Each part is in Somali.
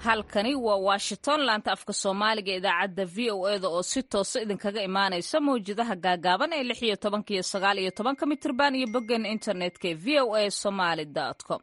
halkani waa washington laanta afka soomaaliga idaacadda v o eda oo si toosa idinkaga imaanaysa mawjadaha gaagaaban ee lix iyo tobanka iyo sagaal iyo tobanka mitirban iyo boggan internetka ee v o a somaly com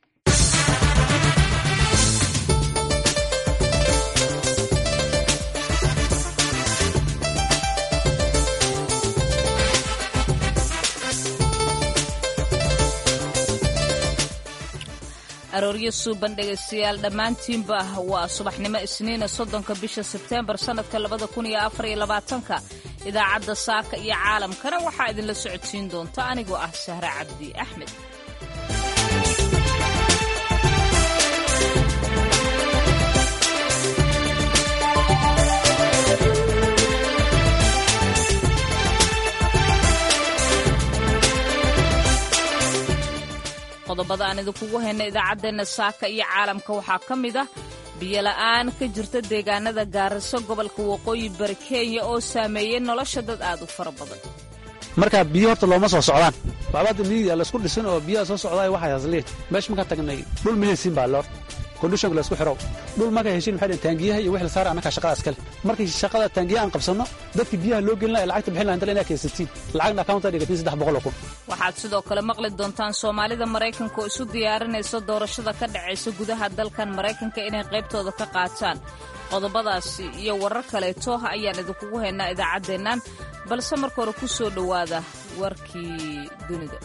arooryo suuban dhegaystayaal dhammaantiinba waa subaxnimo isniina soddonka bisha sebteembar sannadka labada kun iyo afar iyo labaatanka idaacadda saaka iyo caalamkana waxaa idinla socodsiin doonta anigoo ah sahre cabdi axmed qodobada aan idinkugu hayna idaacaddeenna saaka iyo caalamka waxaa ka mid ah biyola'aan ka jirta deegaanada gaariso gobolka waqooyi bari kenya oo saameeyey nolosha dad aad u fara badan markaa biyo horta looma soo socdaan baabada miyiga laysku dhisin oo biyaha soo socdaay waxay hasliin meesha markaan tagnay dhul mahaysiin baa loor kondishonka laysku xidhow dhul markay heshiin maxay dhaheen taangiyaha iyo wixii la saara annakaa shaqada iskale markii shaqada taangiya aan qabsanno dadkii biyaha loo gelin laha lacagta bixin laha inta inaa keensatiin lacagna accounta dhigatiin saddex boqol oo kun waxaad sidoo kale maqli doontaan soomaalida maraykanka oo isu diyaarinaysa doorashada ka dhacaysa gudaha dalkan maraykanka inay qaybtooda ka qaataan qodobadaasi iyo warar kaleeto ayaan idinkugu haynaa idaacaddeennan balse marka hore ku soo dhowaada warkii dunida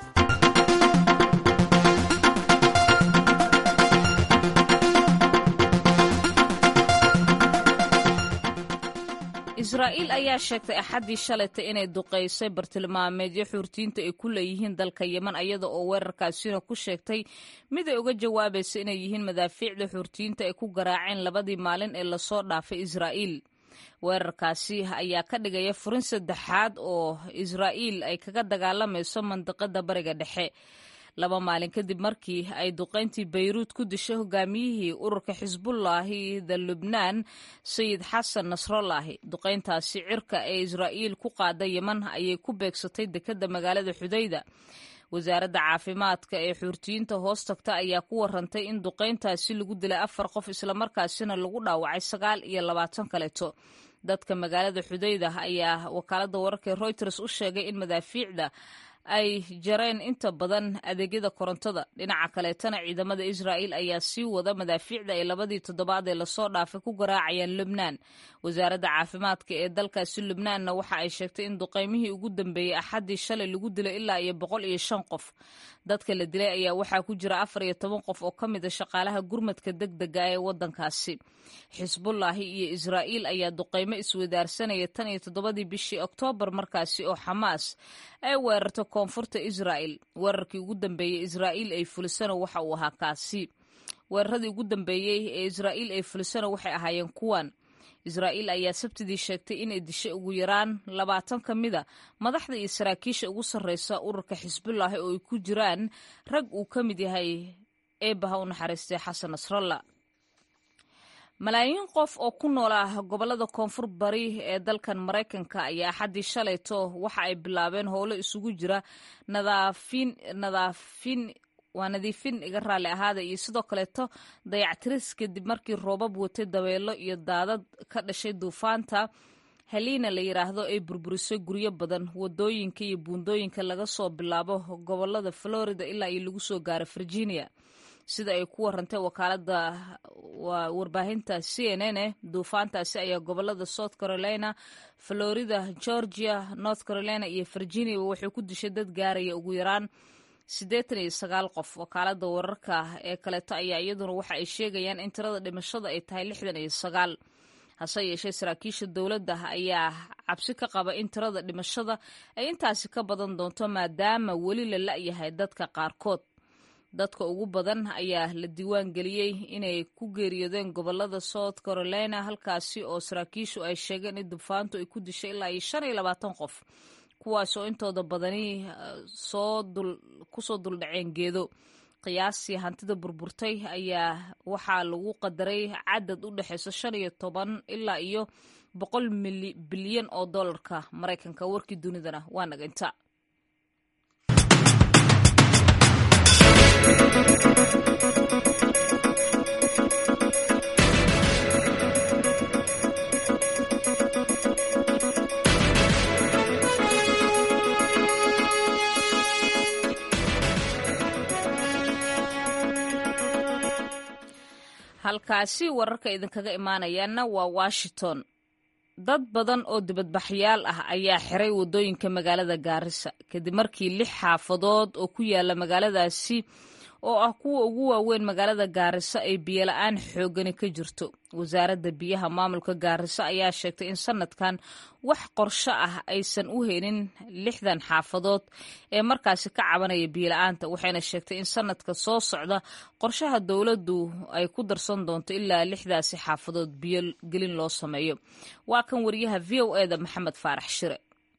israa'iil ayaa sheegtay axaddii shalayta inay duqaysay bartilmaameedyo xuurtiinta ay ku leeyihiin dalka yeman ayada oo weerarkaasina ku sheegtay mid ay uga jawaabaysa inay yihiin madaafiicda xuurtiinta ay ku garaaceen labadii maalin ee lasoo dhaafay israa'iil weerarkaasi ayaa ka dhigaya furin saddexaad oo israa'iil ay kaga dagaalamayso mandiqada bariga dhexe laba maalin kadib markii ay duqayntii bayruud ku dishay hogaamiyihii ururka xisbullaahi da lubnaan sayid xasan nasrallaahi duqayntaasi cirka ee israa'iil ku qaada yeman ayay ku beegsatay dekedda magaalada xudayda wasaaradda caafimaadka ee xuurtiyiinta hoos tagta ayaa ku warantay in duqayntaasi lagu dilay afar qof islamarkaasina lagu dhaawacay sagaal iyo labaatan kaleeto dadka magaalada xudayda ayaa wakaaladda wararka ee reuters u sheegay in madaafiicda ay jareen inta badan adeegyada korontada dhinaca kaleetana ciidamada israa'iil ayaa sii wada madaafiicda ay labadii toddobaad ee lasoo dhaafay ku garaacayaan lubnaan wasaaradda caafimaadka ee dalkaasi lubnaanna waxa ay sheegtay in duqaymihii ugu dambeeyey axaddii shalay lagu dilay ilaa iyo boqol iyo shan qof dadka la dilay ayaa waxaa ku jira afar iyo toban qof oo ka mid a shaqaalaha gurmadka deg dega ee waddankaasi xisbullaahi iyo israa'iil ayaa duqaymo iswadaarsanaya tan iyo toddobadii bishii oktoobar markaasi oo xamaas ay weerarto koonfurta israa'il weerarkii ugu dambeeyey israa'iil ay fulisano waxa uu ahaa kaasi weeraradii ugu dambeeyey ee israa'iil ay fulisano waxay ahaayeen kuwan israa'iil ayaa sabtidii sheegtay inay dishay ugu yaraan labaatan ka mida madaxda iyo saraakiisha ugu sarreysa ururka xisbullaahi oo ay ku jiraan rag uu ka mid yahay eebaha u naxariistay xasan nasralla malaayiin qof oo ku nool ah gobollada koonfur bari ee dalkan maraykanka ayaa axaddii shalayto waxa ay bilaabeen howlo isugu jira nadaafin nadaafin waa nadiifin iga raalli ahaada iyo sidoo kaleeto dayactiris kadib markii roobab watay dabeelo iyo daadad ka dhashay duufaanta haliina la yidhaahdo ay burburisay guryo badan wadooyinka iyo buundooyinka laga soo bilaabo gobolada florida ilaa iyo lagu soo gaaro virginia sida ay ku warantay wakaalada warbaahinta c n n e duufaantaasi ayaa gobolada south carolina florida georgia north carolina iyo virginia waxay ku dishay dad gaaraya ugu yaraan siddeetan iyo sagaal qof wakaalada wararka ee kaleeto ayaa iyaduna waxa ay sheegayaan in tirada dhimashada ay tahay lixdan iyo sagaal hase yeeshee saraakiisha dowladda ayaa cabsi ka qaba in tirada dhimashada ay intaasi ka badan doonto maadaama weli la la'yahay dadka qaarkood dadka ugu badan ayaa la diiwaan geliyey inay ku geeriyoodeen gobolada south carolina halkaasi oo saraakiishu ay sheegeen in dufaantu ay ku dishay ilaa iyo shan iyo labaatan qof kuwaas oo intooda badani kusoo duldhaceen geedo qiyaastii hantida burburtay ayaa waxaa lagu qadaray cadad u dhexeyso shan iyo toban ilaa iyo boqol bilyan oo dollarka maraykanka warkii dunidana waa naga inta halkaasi wararka idinkaga imaanayaana waa washington dad badan oo dibadbaxyaal ah ayaa xiray waddooyinka magaalada gaarisa kadib markii lix xaafadood oo ku yaala magaaladaasi oo ah kuwa ugu waaweyn magaalada gaariso ay biyola-aan xoogani ka jirto wasaaradda biyaha maamulka gaariso ayaa sheegtay in sanadkan wax qorsho ah aysan u helin lixdan xaafadood ee markaasi ka cabanaya biyola-aanta waxayna sheegtay in sanadka soo socda qorshaha dowladdu ay ku darsan doonto ilaa lixdaasi xaafadood biyogelin loo sameeyo waa kan wariyaha v o eda maxamed faarax shire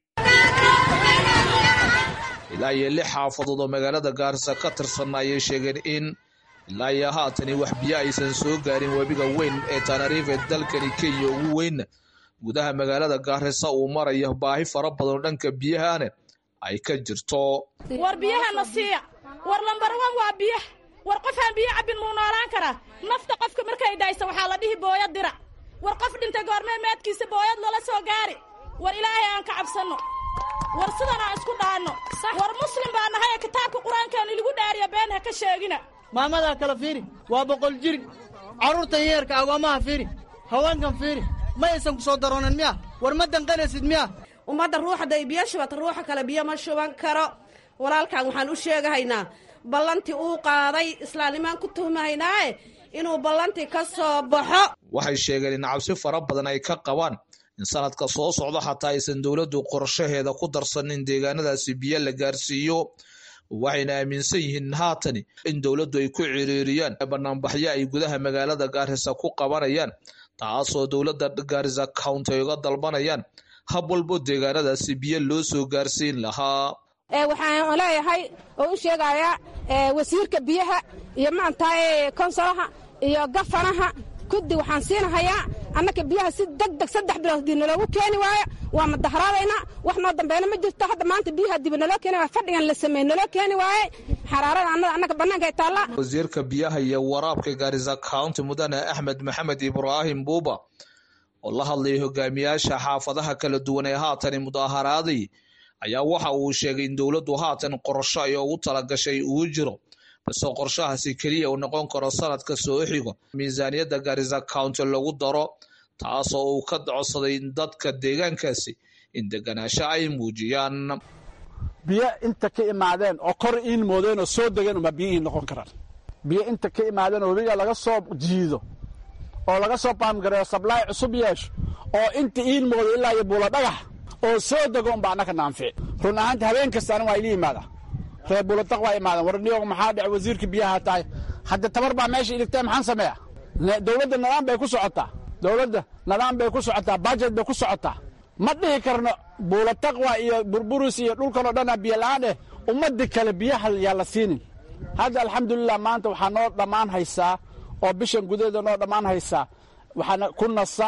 ilaa iyo lix xaafadood oo magaalada gaarisa ka tirsanna ayay sheegeen in ilaa iyo haatani wax biyo aysan soo gaarin webiga weyn ee tanariife dalkani kenya ugu weynna gudaha magaalada gaarisa uu marayo baahi fara badan oo dhanka biyahana ay ka jirto war biyahana siiya war lambarwan waa biyaha war qofaan biyo cabbin muu noolaan karaa nafta qofka markay dhaysa waxaa la dhihi booyad dira war qof dhintay goormee meedkiisa booyad lala soo gaari war ilaahay aan ka cabsanno war sidan aan isku dhaanno war muslim baa nahay kitaabka qur-aankaanu iligu dhaariya been ha ka sheegina maamadaa kala fiiri waa boqol jiri carruurtan yeerka agoommaha fiiri haweenkan fiiri ma aysan ku soo daroonin miya war ma danqanaysid miya ummadda ruuxaday biyo shubata ruuxa kale biyo ma shuban karo walaalkan waxaan u sheegahaynaa ballantii uu qaaday islaamnimaan ku tuhmahaynaae inuu ballantii ka soo baxo waxay sheegeen in cabsi fara badan ay ka qabaan in sanadka soo socda xataa aysan dowladdu qorshaheeda ku darsanin deegaanadaasi biyo la gaarsiiyo waxayna aaminsan yihiin haatani in dowladdu ay ku ciriiriyaan banaanbaxyo ay gudaha magaalada gaarisa ku qabanayaan taasoo dowladda gaarisa county ay uga dalbanayaan hab walbo deegaanadaasi biyo loo soo gaarsiin lahaa waxaan leeyahay oo u sheegayaa wasiirka biyaha iyo maantaa konsolaha iyo gafanaha kuddi waxaan siinahayaa annaka biyaha si deg deg saddex bilood hadii naloogu keeni waayo waa madaharaadaynaa wax noo dambeena ma jirto hadda maanta biyaha diba naloo keeni waaya fadhigan la sameeye naloo keeni waaye xaraarada annada annaka bannaanka ay taallaa wasiirka biyaha iyo waraabka gaarisa county mudane axmed maxamed ibraahim buuba oo la hadlayay hogaamiyaasha xaafadaha kala duwan ee haatani mudaharaaday ayaa waxa uu sheegay in dowladdu haatan qorsho ay ugu talagashay uu jiro balse qorshahaasi keliya uu noqon karo sanadka soo xigo miisaaniyadda gaarisa county lagu daro taasoo uu ka codsaday dadka deegaankaasi in deganaansho ay muujiyaan biyo inta ka imaadeen oo kor iin moodeen oo soo degeen uma biyo iin noqon karaan biyo inta ka imaadeen oo webiga laga soo jiido oo laga soo baamgareeyo sablaay cusub yeesho oo inta iin moodo ilaa iyo buulo dhagax oo soo dego unba annaka naanfici run ahaanta habeen kastaana waa ili yimaada reer buuladaq waa imaadeen war niyoog maxaa dhec wasiirka biyaha tahay hadda tabar baa meesha iligtee maxaan sameeya dowladda nidaam bay ku socotaa dowladda nidaam bay ku socotaa bajet bay ku socotaa ma dhihi karno buulataqwa iyo burburus iyo dhulkan oo dhana biyo la-aan eh ummadii kale biyaha yaa la siinin hadda alxamdulilah maanta waxaa noo dhammaan haysaa oo bishan gudaheeda noo dhammaan haysaa waxaana ku nasa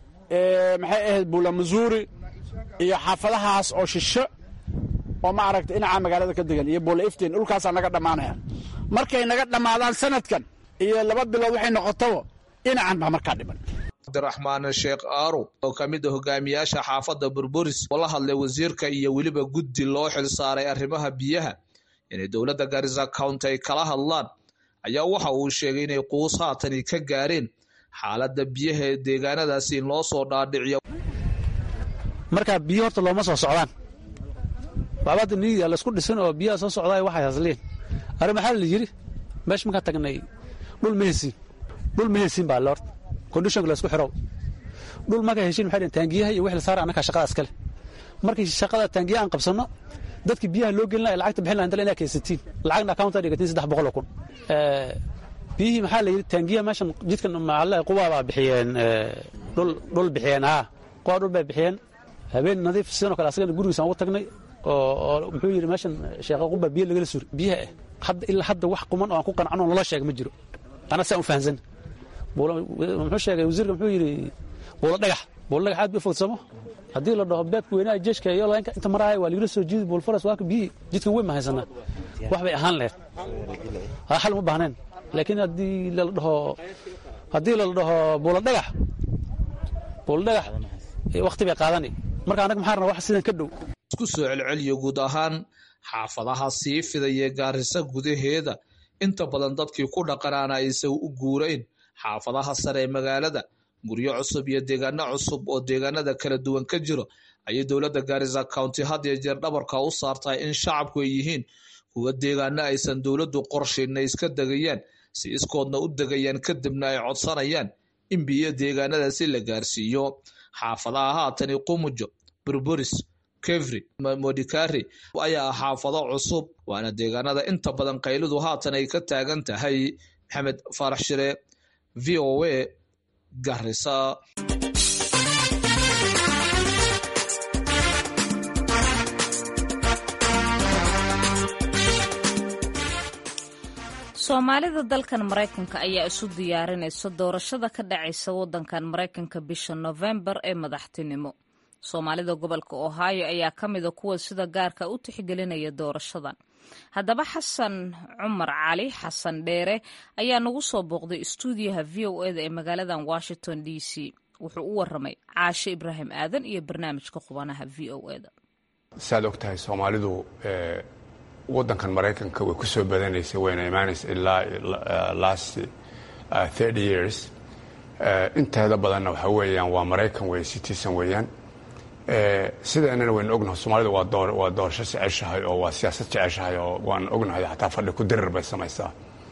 maxay ahayd buula masuuri iyo xaafadahaas oo shisho oo ma aragta dhinaca magaalada ka degan iyo buula iftiin dhulkaasaa naga dhammaanaya markay naga dhammaadaan sanadkan iyo laba bilood waxay noqotaba dhinacan baa markaa dhiman cabdiraxmaan sheekh aaro oo ka mid a hogaamiyaasha xaafadda burburis oo la hadlay wasiirka iyo weliba guddi loo xil saaray arrimaha biyaha inay dowladda gaarisa county ay kala hadlaan ayaa waxa uu sheegay inay quus haatani ka gaareen xaaladda biyaha ee deegaanadaasi in loo soo dhaadhiciyo markaa biyo horta looma soo socdaan baabada niiga laysku dhisan oo biyaha soo socdaay waxay hasliin arrin maxaa la yidhi meesha markaan tagnay dhul ma hesiin dhul ma hesiin baa lort kondishonka laysku xirow dhul markaa heshiin maxay dhaheen taangiyaha iyo wixii la saara annakaa shaqada iskale markii shaqada taangiya aan qabsanno dadki biyaha loo gelin lahay lacagta bixin lahay inta inaa kaysatiin lacagna accounta dhigatiin saddex boqol oo kun biyihii maxaa la yidhi taangiya meeshan jidkan maxaa quwaa baa bixiyeen dhul dhul bixiyeen haa quwaa dhul bay bixiyeen habeen nadiif sidoo kale asagana gurigiisaan ugu tagnay oo muxuu yidhi meeshan sheekha quba biyo lagala suri biyaha ah hadda ilaa hadda wax quman oo aan ku qancano nala sheega ma jiro ana saan u fahansan muxuu sheegay wasiirka muxuu yidhi buulo dhagax buulo dhagax aad bay fogsamo haddii la dhaho beedka weynaa jeeshka iyo inta maraaya waa lagala soo jiidi buulfaras waaka biyihii jidkan weyn ma haysanaa wax bay ahaan lahayd xal uma baahneen laakiin haddii lala dhaho haddii lala dhaho buulo dhagax buulo dhagax wakti bay qaadani marka annaga maxaa rabnaa wax sidan ka dhow isku soo celceliyo guud ahaan xaafadaha sii fidaya gaarisa gudaheeda inta badan dadkii ku dhaqanaana aysan u guurayn xaafadaha sare ee magaalada guryo cusub iyo deegaano cusub oo deegaanada kala duwan ka jiro ayay dowladda gaarisa county had iyo jeer dhabarka u saartaa in shacabku ay yihiin kuwa deegaano aysan dowladdu qorshayn ay iska degayaan si iskoodna u degayaan kadibna ay codsanayaan in biyo deegaanadaasi la gaarsiiyo xaafadaha haatani qumujo burburis kevri modikari ayaa ah xaafado cusub waana deegaanada inta badan qaylidu haatan ay ka taagan tahay maxamed faarax shire v o a garisa soomaalida dalkan maraykanka ayaa isu diyaarinaysa doorashada ka dhacaysa wadankan maraykanka bisha nofembar ee madaxtinimo soomaalida gobolka ohio ayaa ka mida kuwa sida gaarka u tixgelinaya doorashadan haddaba xasan cumar cali xasan dheere ayaa nagu soo booqday istuudiyaha v o eda ee magaaladan washington d c wuxuu u waramay caashe ibraahim aadan iyo barnaamijka qubanaha v o eda saad og tahay soomaalidu wadankan maraykanka way ku soo badanaysay wayna imaanaysa ilaa last thirty years inteeda badanna waxa weeyaan waa maraykan wey citizen weeyaan sideennana waynu ognahay soomaalida waa doorasho jeceshahay oo waa siyaasad jeceshahay oo waan ognahay xataa fadhi ku dirir bay samaysaa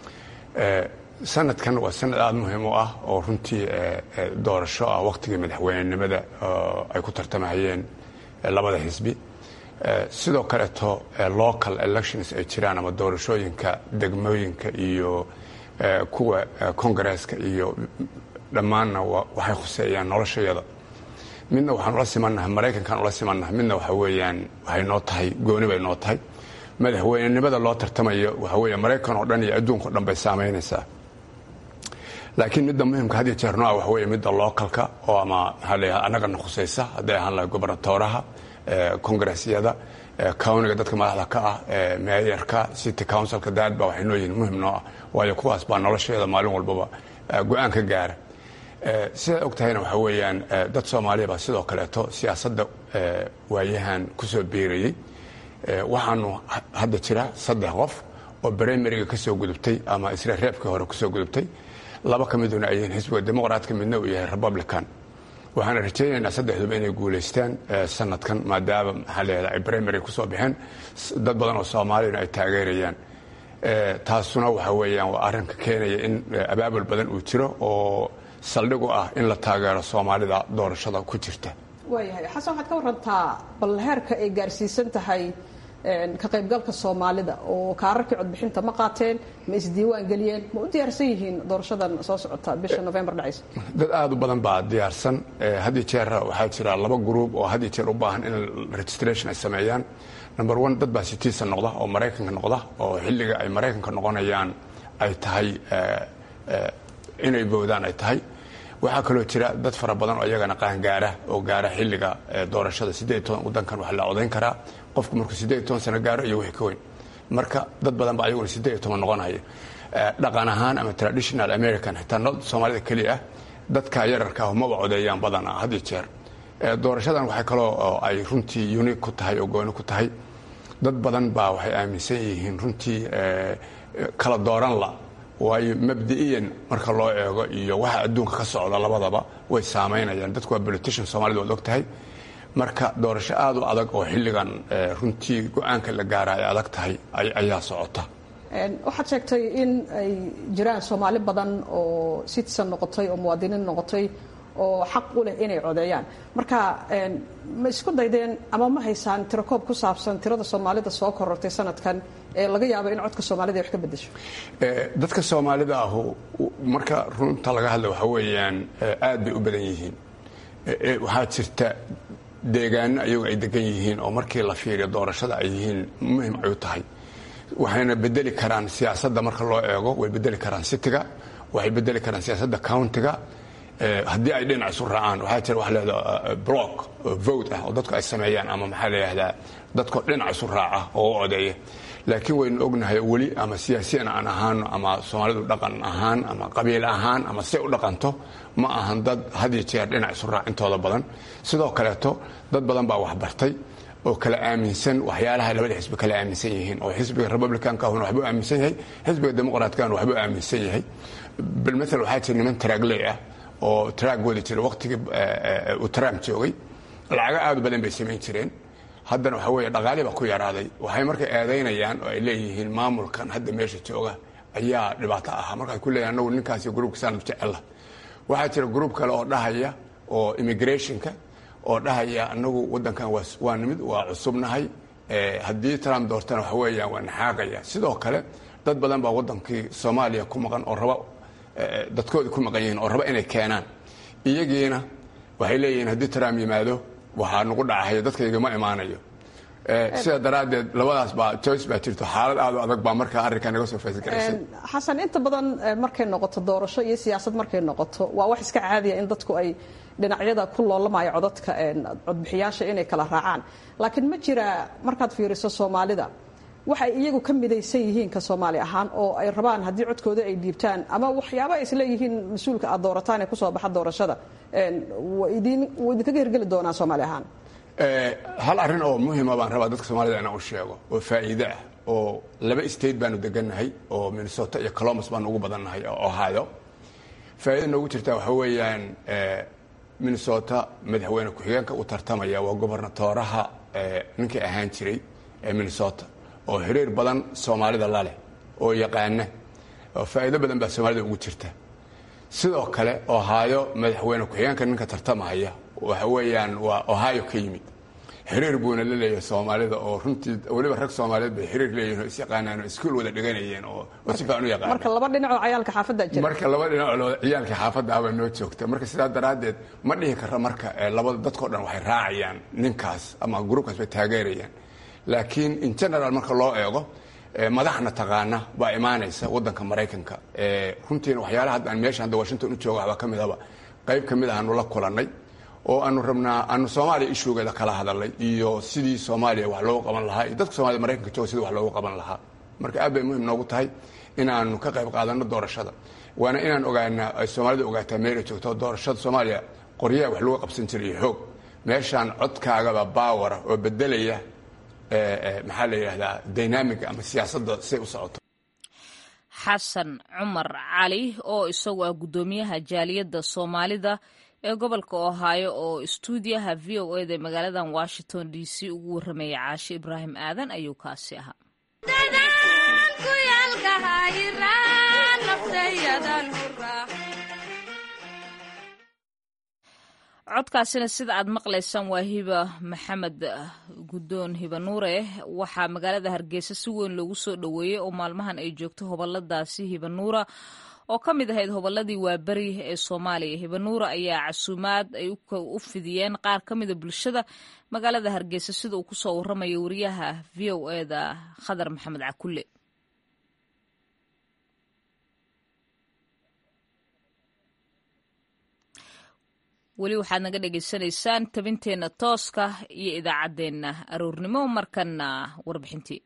sanadkan waa sanad aada muhiim u ah oo runtii doorasho ah waqtigii madaxweynenimada ay ku tartamahayeen labada xisbi sidoo kaleeto local elections ay jiraan ama doorashooyinka degmooyinka iyo kuwa congaresska iyo dhammaanna waxay khuseeyaan noloshayada midna waxaan ula simannahay maraykankaan ula simannahay midna waxa weeyaan waxay noo tahay gooni bay noo tahay madaxweynenimada loo tartamayo waxa weeye maraykan oo dhan iyo adduunka o dhan bay saamaynaysaa laakiin midda muhimka had iyo jeer nooa waxa weeye midda localka oo ama maxaa leeyahay annagana khusaysa hadday ahaan lahay gobernatooraha congaressyada cowniga dadka madaxda ka ah meeyarka city councilka daadba waxay noo yihiin muhim noo ah waayo kuwaas baa nolosheeda maalin walbaba go-aan ka gaara sidaad og tahayna waxa weeyaan dad soomaaliya baa sidoo kaleeto siyaasadda waayahan kusoo biirayey waxaanu hadda jira saddex qof oo brimariga ka soo gudubtay ama isra reebkii hore kusoo gudubtay laba ka miduna ay yihiin xisbiga dimuqraadka midna uu yahay republican waxaana rajaynaynaa saddexduba inay guulaystaan sanadkan maadaama maxaa leedahay ay brimary kusoo baxeen dad badan oo soomaaliyana ay taageerayaan taasuna waxa weeyaan waa arrinka keenaya in abaabul badan uu jiro oo saldhig u ah in la taageero soomaalida doorashada ku jirta waayahay xasan waxaad ka warantaa bal heerka ay gaarsiisan tahay ka qaybgalka soomaalida oo kaararkii codbixinta ma qaateen ma isdiiwaan geliyeen ma u diyaarsan yihiin doorashadan soo socota bisha novembar dhacaysa dad aada u badan baa diyaarsan hadii jeer waxaa jira laba gruub oo had iyo jeer u baahan in registration ay sameeyaan number one dad baa citizen noqda oo maraykanka noqda oo xilliga ay maraykanka noqonayaan ay tahay inay boodaan ay tahay waxaa kaloo jira dad fara badan oo iyagana qaangaara oo gaara xilliga doorashada siddeed toban wadankan waxaa la codayn karaa qofku markuu siddeed toban sano gaaro iyo wixii ka weyn marka dad badan baa ayaguna siddeed toban noqonaya dhaqan ahaan ama traditional american xitaa not soomaalida keliya ah dadka yararka ah maba codeeyaan badanaa had iyo jeer doorashadan waxay kaloo ay runtii unique ku tahay oo gooni ku tahay dad badan baa waxay aaminsan yihiin runtii kala dooran la waayo mabdi'iyan marka loo eego iyo waxa adduunka ka socda labadaba way saamaynayaan dadku waa politician soomaalida waad og tahay marka doorasho aada u adag oo xilligan runtii go-aanka la gaara ay adag tahay ayaa socota waxaad sheegtay in ay jiraan soomaali badan oo citizen noqotay oo muwaadiniin noqotay oo xaq u leh inay codeeyaan marka ma isku daydeen ama ma haysaan tirakoob ku saabsan tirada soomaalida soo korortay sanadkan ee laga yaabo in codka soomaalida ay wax ka bedesho dadka soomaalida ahu marka runta laga hadla waxa weeyaan aad bay u badan yihiin waxaa jirta deegaano ayagu ay degan yihiin oo markii la fiiriyo doorashada ay yihiin muhim ay u tahay waxayna bedeli karaan siyaasadda marka loo eego way bedeli karaan citiga waxay bedeli karaan siyaasadda countiga haddii ay dhinac isu raacaan waxaa jira waxa leeda block vote ah oo dadku ay sameeyaan ama maxaa la yidhahdaa dadkoo dhinac isu raaca oo u odeeya laakiin waynu ognahay weli ama siyaasiyan aan ahaano ama soomaalidu dhaqan ahaan ama qabiil ahaan ama si u dhaqanto ma ahan dad had iyo jeer dhinac isu raac intooda badan sidoo kaleeto dad badan baa waxbartay oo kala aaminsan waxyaalaha labada xisbi kala aaminsan yihiin oo xisbiga republicanka ahuna waxbuu aaminsan yahay xisbiga dimuqraatkaana waxbuu aaminsan yahay bilmathal waxaa jira niman traagley ah oo traag wadi jira waqtigii uu trump joogay lacago aad u badan bay samayn jireen haddana waxa weeye dhaqaali baa ku yaraaday waxay marka eedaynayaan oo ay leeyihiin maamulkan hadda meesha jooga ayaa dhibaato ahaa marka ay ku leeyahin anagu ninkaasi gruubkasaan jecella waxaa jira gruub kale oo dhahaya oo immigrationka oo dhahaya anagu wadankan waa nimid waa cusubnahay haddii trump doortana waxa weeyaan waa naxaaqaya sidoo kale dad badan baa wadankii soomaaliya ku maqan oo raba dadkoodi ku maqan yihiin oo raba inay keenaan iyagiina waxay leeyihiin haddii trump yimaado waxaa nagu dhacahaya dadkayga ma imaanayo sidaa daraaddeed labadaas baa joyce baa jirto xaalad aad u adag baa markaa arrinkaa naga soo faysgaraysay xasan inta badan markay noqoto doorasho iyo siyaasad markay noqoto waa wax iska caadiya in dadku ay dhinacyada ku loolamayo codadka codbixiyaasha inay kala raacaan laakiin ma jira markaad fiiriso soomaalida waxay iyagu ka midaysan yihiin ka soomaali ahaan oo ay rabaan haddii codkooda ay dhiibtaan ama waxyaaba ay isleeyihiin mas-uulka aad doorataan ee kusoo baxa doorashada wuu idinkaga hirgeli doonaa soomaali ahaan hal arrin oo muhima baan rabaa dadka soomaalida inaan u sheego oo faa'iide ah oo laba state baanu degannahay oo minnesota iyo colombus baanu ugu badannahay oo ohio faa'iida noogu jirtaa waxa weeyaan minnesota madaxweyne ku-xigeenka u tartamaya waa gobernatooraha ninkii ahaan jiray ee minnesota oo xiriir badan soomaalida laleh oo yaqaana oo faa'iido badan baa soomaalida ugu jirta sidoo kale ohio madaxweyne ku-xigeenka ninka tartamaya waxa weeyaan waa ohio ka yimid xiriir buuna la leeyahay soomaalida oo runtii weliba rag soomaaliyeed bay xiriir leeyihin oo isyaqaanaan oo iskuul wada dhiganayeen oo si fiican u yaqaan marka laba dhinacoo cayaalka xaafadda jira marka laba dhinacoo ciyaalka xaafadda ah baa noo joogta marka sidaa daraaddeed ma dhihi kara marka labada dadkao dhan waxay raacayaan ninkaas ama gruubkaas bay taageerayaan laakiin in general marka loo eego madaxna taqaana baa imaanaysa wadanka maraykanka runtiina waxyaalaha hadda aan meesha hadda washington u jooga waxbaa ka midaba qayb ka mid ahaanu la kulannay oo aanu rabnaa aanu soomaaliya ishugeeda kala hadalnay iyo sidii soomaaliya wax loogu qaban lahaa iyo dadka soomaliya maraykanka jooga sidii wax loogu qaban lahaa marka aad bay muhim noogu tahay inaanu ka qayb qaadano doorashada waana inaan ogaanaa ay soomaalida ogaataa meelay joogto doorashada soomaaliya qoryaha wax lagu qabsan jiray iyo xoog meeshaan codkaagaba baawara oo bedelaya maxaa la yidhahdaa dynamiga ama siyaasadda siay u socoto xasan cumar cali oo isagu ah guddoomiyaha jaaliyadda soomaalida ee gobolka ohaayo oo istuudiyaha v o eda magaaladan washington d c ugu warramaya caashe ibraahim aadan ayuu kaasi ahaa codkaasina sida aad maqlaysaan waa hiba maxamed guddoon hiba nuure waxaa magaalada hargeysa si weyn loogu soo dhoweeyey oo maalmahan ay joogto hoboladaasi hiba nuura oo ka mid ahayd hobolladii waaberi ee soomaaliya hibanuura ayaa casuumaad ay u fidiyeen qaar ka mida bulshada magaalada hargeysa sida uu kusoo waramayo wariyaha v o eda khadar maxamed cakulle weli waxaad naga dhagaysanaysaan tabinteenna tooska iyo idaacaddeenna aroornimo markanna warbixintii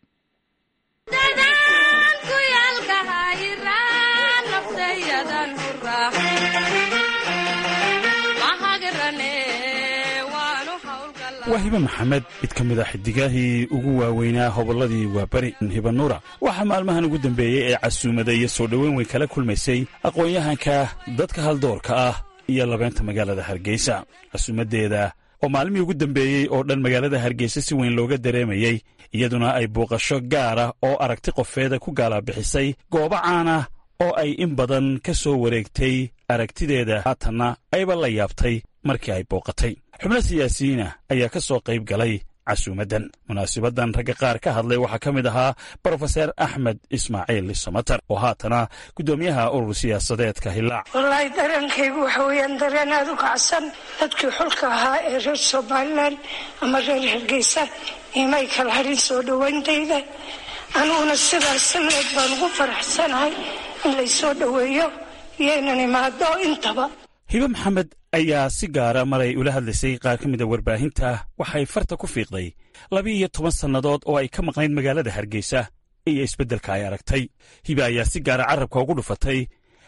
waa hibe maxamed mid ka mid a xidigaahii ugu waaweynaa hobolladii waaberi hibanuura waxaa maalmahan ugu dambeeyey ee casuumada iyo soo dhoweyn weyn kala kulmaysay aqoon-yahanka dadka haldoorka ah iyo labeynta magaalada hargeysa casuumaddeeda oo maalmihii ugu dambeeyey oo dhan magaalada hargeysa si weyn looga dareemayey iyaduna ay buuqasho gaara oo aragti qofeeda ku gaalabixisay goobo caana oo ay in badan ka soo wareegtay aragtideeda haatanna ayba la yaabtay markii ay booqatay xubno siyaasiyiina ayaa ka soo qayb galay casuumaddan munaasibaddan ragga qaar ka hadlay waxaa ka mid ahaa brofeser axmed ismaaciil samatar oo haatana guddoomiyaha urur siyaasadeedka hillaac wallaahi dareenkaygu waxa weeyaan dareen aada u kacsan dadkii xulka ahaa ee reer somalilan ama reer hargeysa imay kala hadhin soo dhowayntayda aniguna sidaas leed baan ugu faraxsanahay in laysoo dhoweeyo iyo inan imaado intaba hibe maxamed ayaa si gaara maray ula hadlaysay qaar ka mida warbaahinta waxay farta ku fiiqday laba-iyo toban sannadood oo ay ka maqnayd magaalada hargeysa iyo isbeddelka ay aragtay hibe ayaa si gaara carrabka ugu dhufatay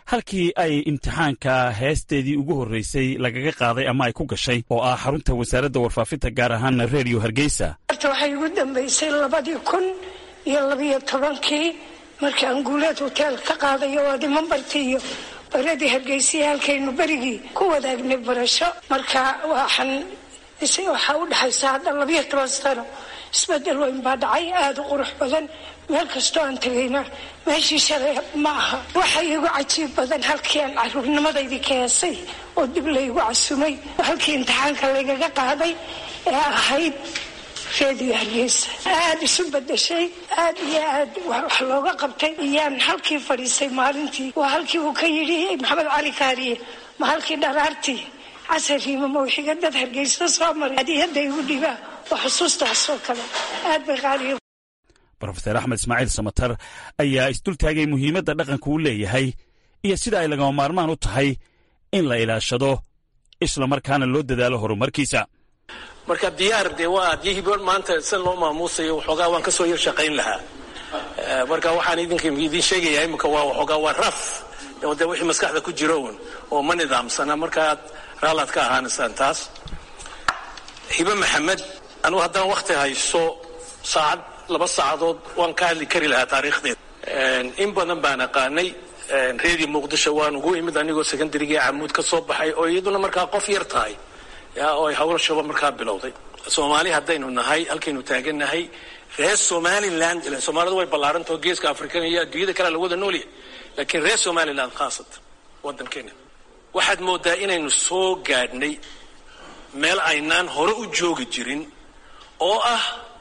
halkii ay imtixaanka heesteedii ugu horraysay lagaga qaaday ama ay ku gashay oo ah xarunta wasaaradda warfaafinta gaar ahaana redio hargeysa horta waxay igu dambaysay labadii kun iyo labiyo tobankii markii aan guuleed hoteel ka qaadayo waadi mambartii iyo baradii hargeysiya halkaynu berigii ku wadaagnay barasho marka waxaan waxaa u dhexaysa hadda labiyo toban sano isbedel weyn baa dhacay aada u qurux badan meel kastoo aan tegayna meeshii shalay ma aha waxa igu cajiib badan halkii aan caruurnimadaydi ka heesay oo dib laygu casumay halkii imtixaanka laygaga qaaday ee ahayd reediyo hargeysa aada isu bedeshay aada iyo aad wax looga qabtay iyaan halkii fadhiisay maalintii waa halkii uu ka yidhi maxamed cali kaariye ma halkii dharaartii casariima mawxiga dad hargeysa soo maray hadiyadda igu dhibaa waa xusuustaasoo kale aad bay qaaliya brofeser axmed ismaaciil samatar ayaa isdultaagay muhiimadda dhaqanku u leeyahay iyo sida ay lagama maarmaan u tahay in la ilaashado isla markaana loo dadaalo horumarkiisa marka diyaar dee waa adyihiiba maanta san loo maamuusayo waxoogaa waan ka soo yar shaqayn lahaa marka waxaan idinka idiin sheegayaa imika waa waxoogaa waa raf de wixii maskaxda ku jiro un oo ma nidaamsana markaad raalaad ka ahaanaysaan taas hibe maxamed anugu haddaan wakti hayso saacad laba saacadood waan ka hadli kari lahaa taariikhdeeda in badan baan aqaanay redio muqdisho waan ugu imid anigoo secondarygii camuud ka soo baxay oo iyaduna markaa qof yar tahay oo ay hawlashaba markaa bilowday soomaali haddaynu nahay halkaynu taagannahay reer somaliland ilan soomaalidu way ballaarantao geeska afrikan iyo adduunyada kalea la wada noolyahay laakiin reer somaliland khaasatan waddankeena waxaad moodaa inaynu soo gaadhnay meel aynaan hore u joogi jirin oo ah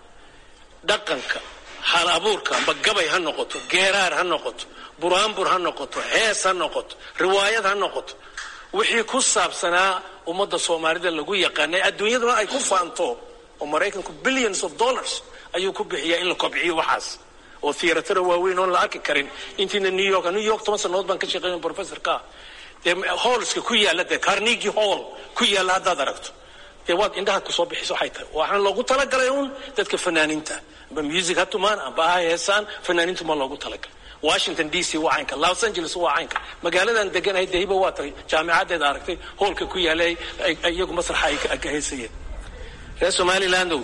dhaqanka hal abuurka amba gabay ha noqoto geeraar ha noqoto buraanbur ha noqoto hees ha noqoto riwaayad ha noqoto wixii ku saabsanaa ummadda soomaalida lagu yaqaanay adduunyaduna ay ku faanto oo maraykanku billions of dollars ayuu ku bixiyaa in la kobciyo waxaas oo theatara waaweyn oon la arki karin intiina new york new york toban sannadood baan ka shaqeynay professorka dee hallska ku yaalla dee carnegie hall ku yaalla haddaad aragto dee waad indhaha kusoo bixiso waxay tahay waxaan loogu talagalay uun dadka fanaaniinta amba music ha tumaan amba ha heesaan fanaaniintu ma loogu talagalay washington d c waa caynka los angeles waa caynka magaaladan deganahay dehiba waa tahay jaamicaddeeda aragtay hoolka ku yaallay iyagu masraxa ay ka heysayeen reer somalilandow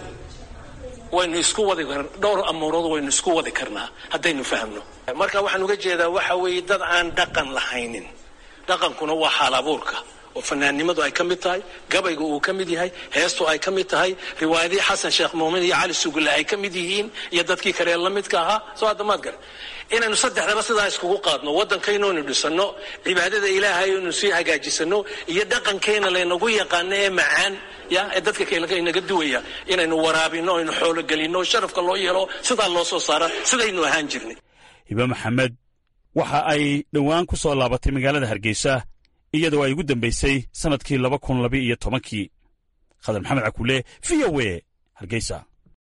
waynu isku wadi dhowr amuurood waynu isku wadi karnaa haddaynu fahmno marka waxaan uga jeedaa waxa weeye dad aan dhaqan lahaynin dhaqankuna waa xaal abuurka oo fanaannimadu ay ka mid tahay gabayga uu ka mid yahay heestu ay ka mid tahay riwaayadihii xasan sheekh muumin iyo cali sugulle ay ka mid yihiin iyo dadkii kale la midka ahaa soo haddamaad gare inaynu saddexdaba sidaa iskugu qaadno waddankaynoonu dhisano cibaadada ilaahay inu sii hagaajisano iyo dhaqankeena laynagu yaqaano ee macaan ya ee dadka kale inaga duwaya inaynu waraabino aynu xoologelino sharafka loo yeelo sidaa loo soo saara sidaynu ahaan jirnay hibe maxamed waxa ay dhowaan ku soo laabatay magaalada hargeysa iyadoo ay ugu dambaysay sannadkii laba kun laba iyo tobankii khadar maxamed cakuule v o e hargeysa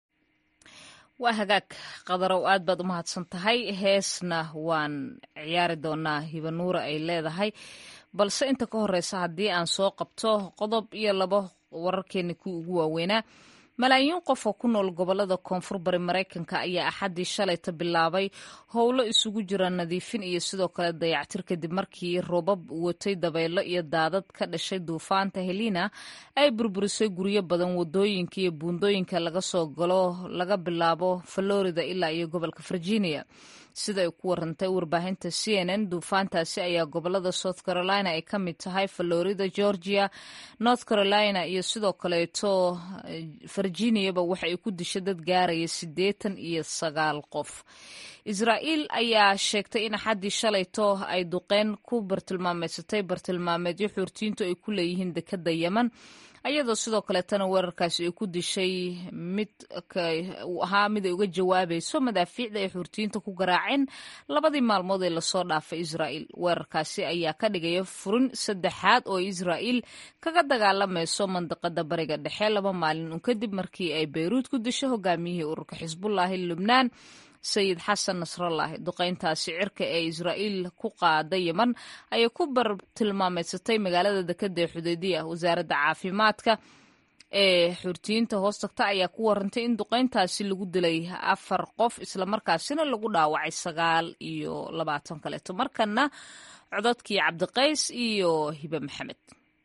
waa hagaag qadarow aad baad u mahadsan tahay heesna waan ciyaari doonaa hibanuura ay leedahay balse inta ka horeysa haddii aan soo qabto qodob iyo labo wararkeena kuwii ugu waaweynaa malaayiin qof oo ku nool gobolada koonfur bari maraykanka ayaa axaddii shalayta bilaabay howlo isugu jira nadiifin iyo sidoo kale dayactir kadib markii roobab watay dabaylo iyo daadad ka dhashay duufaanta helina ay burburisay guryo badan wadooyinka iyo buundooyinka laga soo galo laga bilaabo florida ilaa iyo gobolka virginia sida ay ku warantay warbaahinta c n n duufaantaasi ayaa gobolada south carolina ay ka mid tahay florida georgia north carolina iyo sidoo kaleeto virginiaba waxa ay ku dishay dad gaaraya siddeetan iyo sagaal qof israa'iil ayaa sheegtay in axaddii shalayto ay duqeyn ku bartilmaameysatay bartilmaameedyo xuurtiintu ay ku leeyihiin dekadda yeman ayadoo sidoo kaleetana weerarkaasi ay ku dishay mid uu ahaa mid ay uga jawaabayso madaafiicda ay xuurtiyiinta ku garaaceen labadii maalmood ee lasoo dhaafay israa'iil weerarkaasi ayaa ka dhigaya furin saddexaad oo israa'iil kaga dagaalamayso mandiqada bariga dhexe laba maalin un kadib markii ay bayruud ku dishay hogaamiyihii ururka xisbullaahi lubnaan sayid xasan nasrallaahi duqeyntaasi cirka ee israa'iil ku qaada yeman ayay ku bartilmaameysatay magaalada dekada ee xudeydiya wasaaradda caafimaadka ee xurtiyiinta hoos tagta ayaa ku warantay in duqeyntaasi lagu dilay afar qof islamarkaasina lagu dhaawacay sagaal iyo labaatan kaleeto markana cododkii cabdiqays iyo hibe maxamed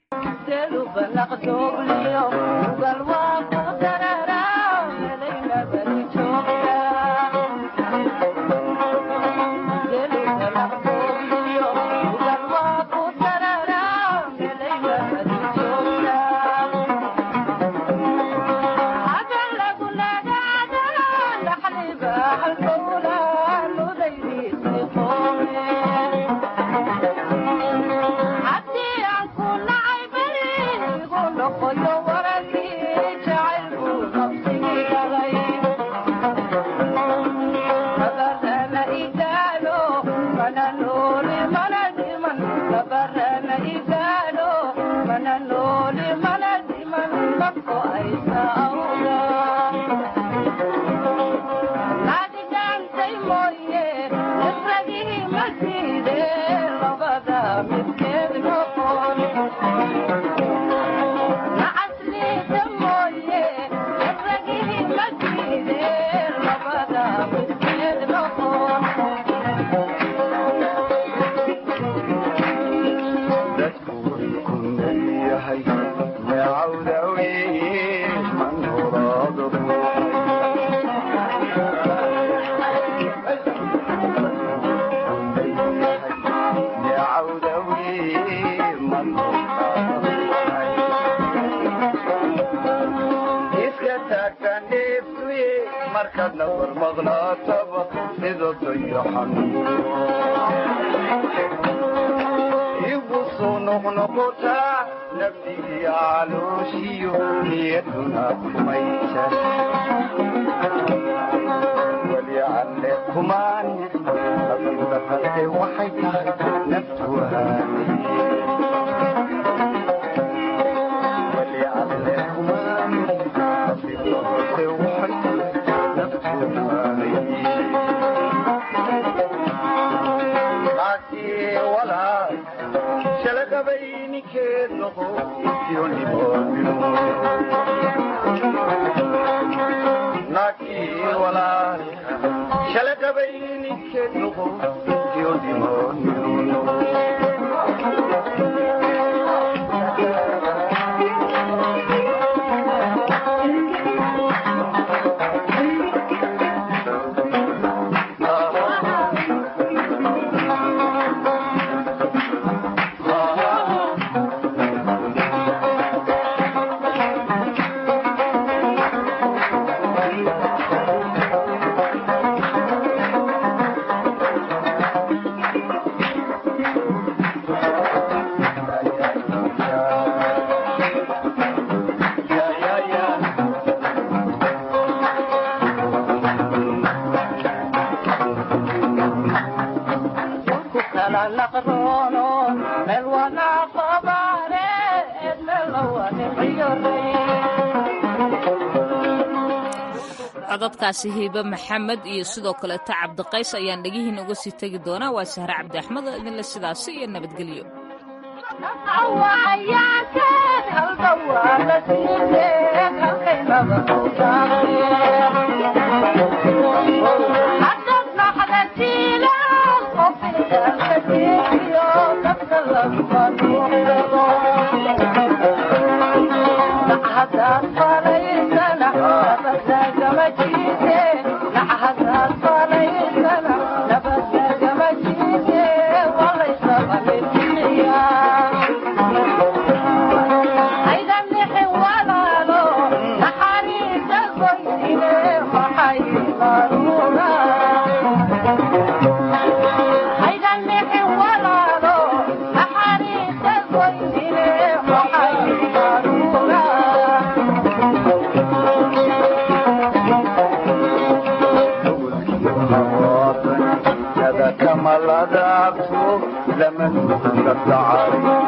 cododkaasi hiibe maxamed iyo sidoo kaleeta cabdiqays ayaan dhegihiina uga sii tegi doonaa waa sahre cabdi axmed oo idinle sidaasi iyo nabadgelyo kamaladaabto zaman la dhacay